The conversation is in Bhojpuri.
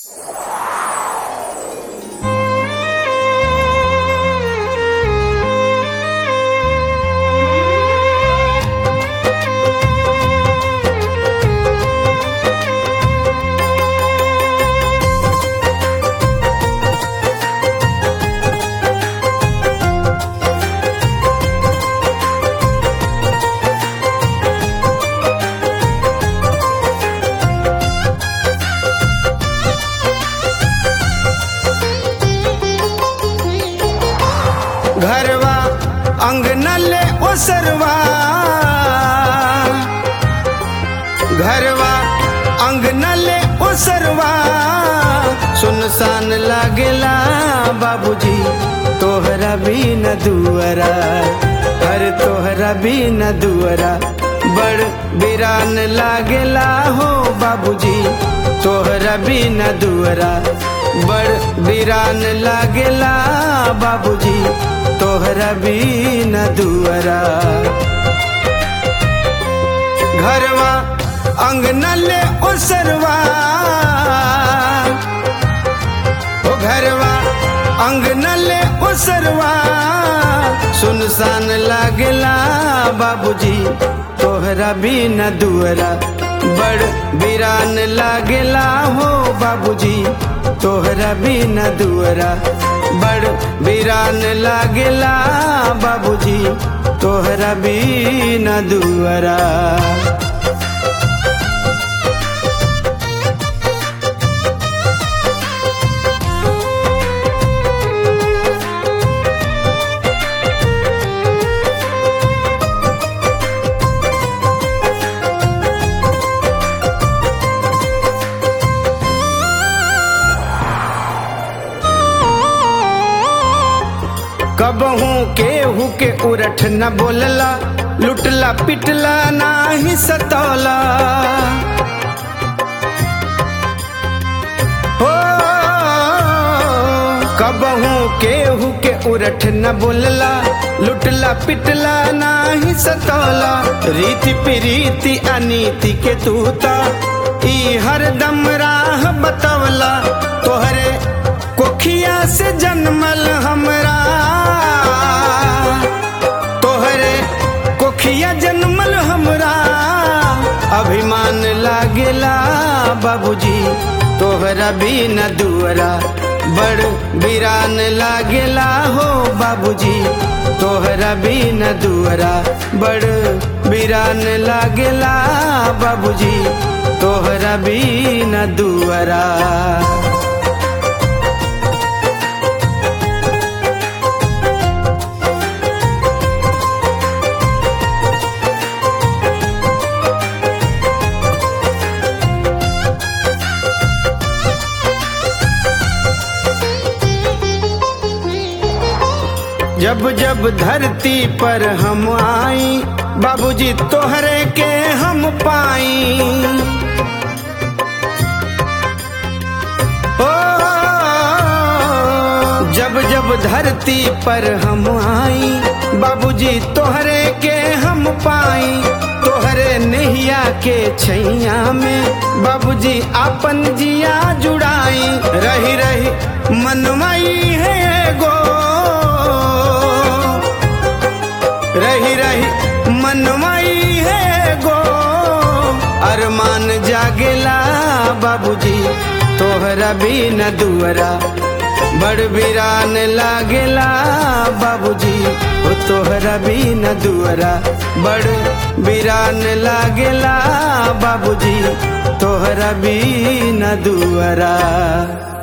घरवा अंगनले ओसरवा घरवा अंगनले ओसरवा सुनसान लागेला बाबूजी तोहरा भी न दुअरा हर तोहरा भी न दुअरा बड़ बिरान लागेला हो बाबूजी तोहरा भी न दुअरा बड़ बिरान लागेला बाबूजी तोहरा भी न दुअरा घरवा अंगनले ओसरवा ओ घरवा अंगनले ओसरवा सुनसान लागेला बाबूजी तोहरा भी न दुअरा बड़ बिरान लागेला हो बाबूजी तोहरा भी न दुअरा बड़ बिरान लागेला बाबूजी तोहरा भी न दुअरा कबहू केहू के उरठ न बोलला लुटला पिटला नाही सतौला हो कबहू केहू के उरठ न बोलला लुटला पिटला नाही सतौला रीति प्रीति अनीति के तूता ई हरदम राह बतवला तोहरे कोखिया से जन्मल हमरा तोहरे कोखिया जन्मल हमरा अभिमान लागेला बाबूजी तोहरा भी न दुअरा बड़ बिरान लागेला हो बाबूजी तोहरा भी न दुअरा बड़ बिरान लागेला बाबूजी तोहरा भी न दुअरा जब जब धरती पर हम आई बाबूजी तोहरे के हम पाई ओ जब जब धरती पर हम आई बाबूजी तोहरे के हम पाई तोहरे नैया के छैया में बाबूजी अपन जिया जुड़ाई रही रही मनवाई है गो रही रही मनवाई है गो अरमान जागेला बाबूजी तोहरा भी न दुअरा बड़ बिरान लागेला बाबूजी ओ तोहरा भी न दुअरा बड़ बिरान लागेला बाबूजी तोहरा भी न दुअरा